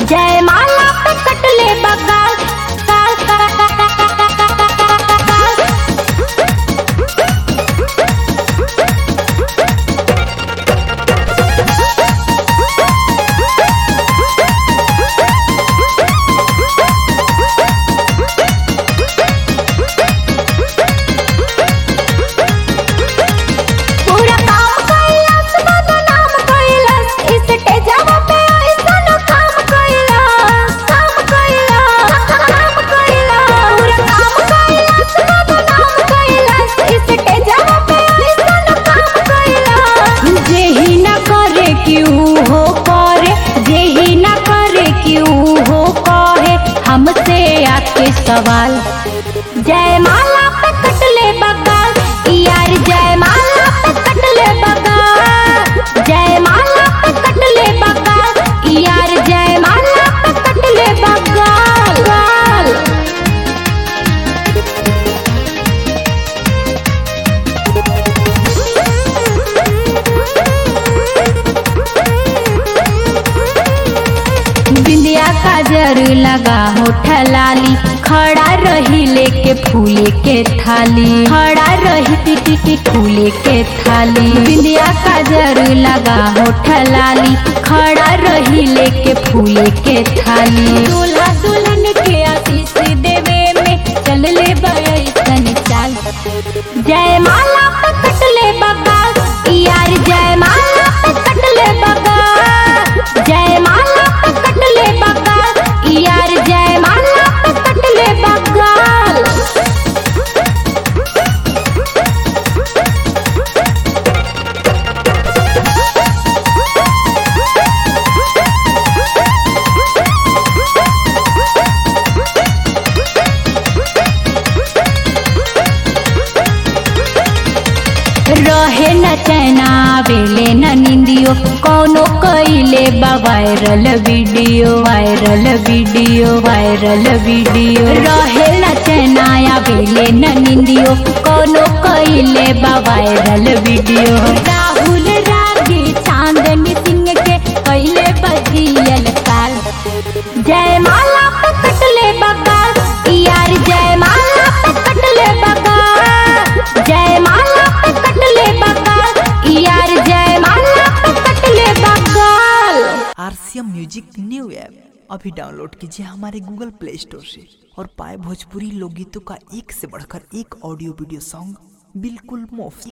जय माला पे कटले बगाल काल पूरा काम कैलस बदनाम कैलस इस टेजवा पे ऐसन काम कैलस काम कैलस काम कैलस पूरा काम कैलस बदनाम कैलस इस टेजवा पे ऐसन काम कैलस जेही न करे क्यों हो करे जेही न करे क्यों हो कहे हमसे आके सवाल जय माला पे कटले बगाल यार जय माला पे कटले बगाल जय माला पे कटले बगाल यार जय माला पे कटले बगाल गाल बिंदिया काजर लगा होठ लाली खड़ा रही लेके फूले के थाली खड़ा रही टिटी टी फूले के थाली बिंदिया काजर लगा होठ लाली खड़ा रही लेके फूले के थाली दूल्हा दुल्हन के आशीष देवे में चल ले बैसन चाल जय माला पे कटले बगाल यार जय माला पे कटले बगाल जय माला पे कटले बगाल यार जय माला पे कटले बगाल रहे न चैना बेले न निंदियो कोनो कइले बा viral video viral video viral video रहे न चैना या बेले न निंदियो कोनो कइले बा वायरल वीडियो राहुल रागी चांदनी सिंह के कइले बजियल काल जय माला पे कटले बगाल यार जय माला पे कटले बगाल जय माला पे कटले बगाल यार जय माला पे कटले बगाल आरसीएम म्यूजिक न्यू ऐप अभी डाउनलोड कीजिए हमारे गूगल प्ले स्टोर से और पाए भोजपुरी लोकगीतों का एक से बढ़कर एक ऑडियो वीडियो सॉन्ग बिल्कुल मुफ्त